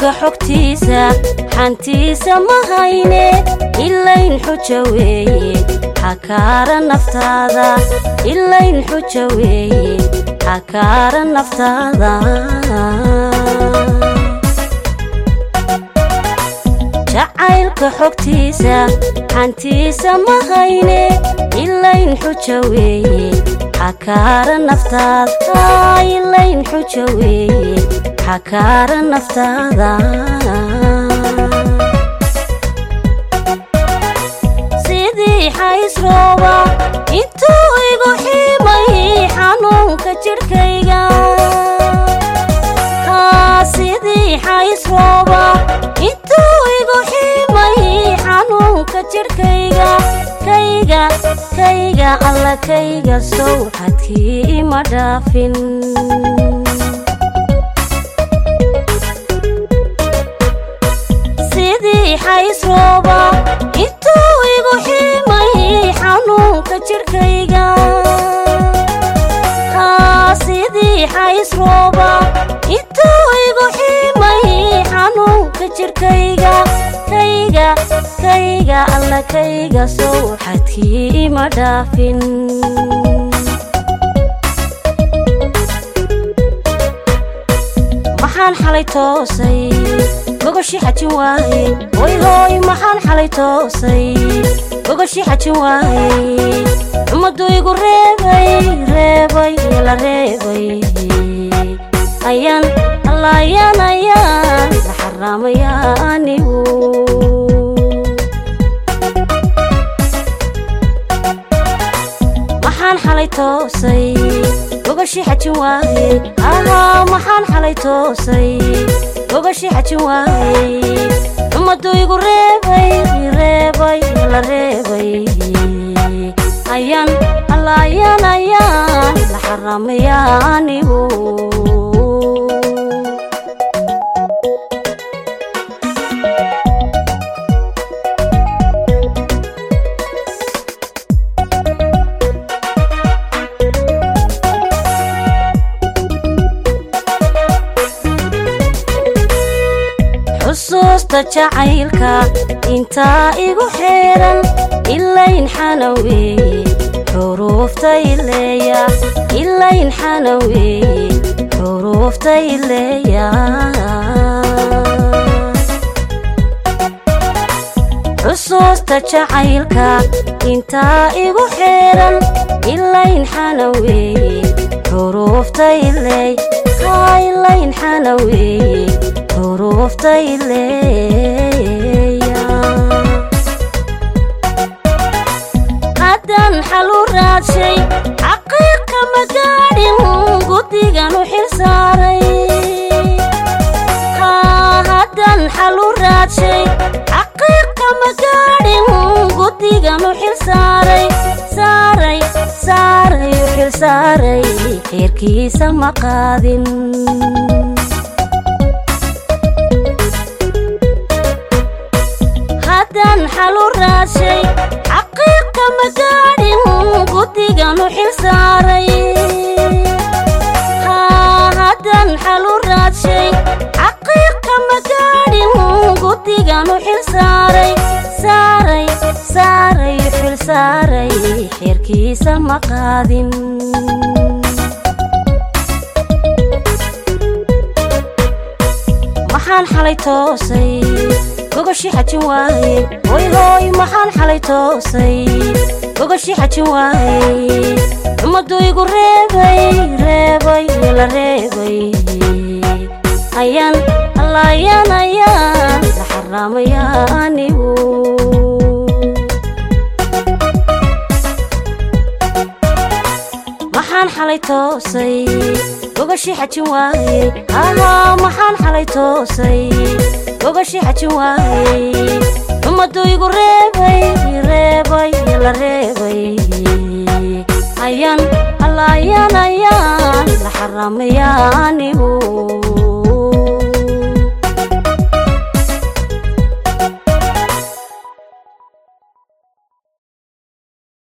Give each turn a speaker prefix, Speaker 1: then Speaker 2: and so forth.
Speaker 1: jacaylka xogtiisa xantiisa ma hayne ilayn xuja weeye xakaara naftaada ilayn xuja weeye xakaara naftaada jacaylka xogtiisa xantiisa ma hayne ilayn xuja weeye xakaara naftaada ilayn xuja weeye xakaara naftaada sidii xaysrooba intuu igu ximay xanuunka jidhkayga sidii xaysrooba intuu igu ximay xanuunka jidhkayga kayga kayga alla kayga sowxadkii ima dhaafin sidii xaysrooba intuu igu ximay xanuunka jidhkayga sidii xaysrooba intuu igu ximay xanuunka jidhkayga kayga kayga alla kayga sowxadkii ima dhaafin maxaan xalay toosay gogoshii xajin waayey hoy hooy maxaan xalay toosay gogoshii xajin waayey ummaddu igu reebay reebay la reebay ayaan alla ayaan ayaan la xaraamaya anigu maxaan xalay toosay gogoshii xajin waayey ahaa maxaan xalay toosay gogoshii xajin waayey ummaddu igu reebay reebay la reebay ayaan alla ayaan ayaan la xaraamaya anigu xusuusta jacaylka intaa igu xeeran ilayn xanan weeye xuruufta ileeya ilayn xanan weeye xuruufta ileeya xusuusta jacaylka intaa igu xeeran ilayn xanan weeye xuruufta ileey ilayn xanan weeye xuruufta ileeya haddaan xalu raadshay xaqiiqa ma gaadhin guddigan u xil saaray haddaan xalu raadshay xaqiiqa ma gaadhin guddigan u xil saaray saaray saaray u xil saaray xeerkiisa ma qaadin haddaan xalu raadshay xaqiiqa ma gaadhin guddigan u xil saaray haddaan xalu raadshay xaqiiqa ma gaadhin guddigan u xil saaray saaray saaray u xil saaray xeerkiisa ma qaadin maxaan xalay toosay gogoshii xajin waayey hoy hooy maxaan xalay toosay gogoshii xajin waayey ummaddu igu reebay reebay la reebay ayaan alla ayaan ayaan la xaraamaya anigu maxaan xalay toosay gogoshii xajin waayey ahaa maxaan xalay toosay gogoshii xajin waayey ummaddu igu reebay reebay la reebay ayaan alla ayaan ayaan la xaraamaya anigu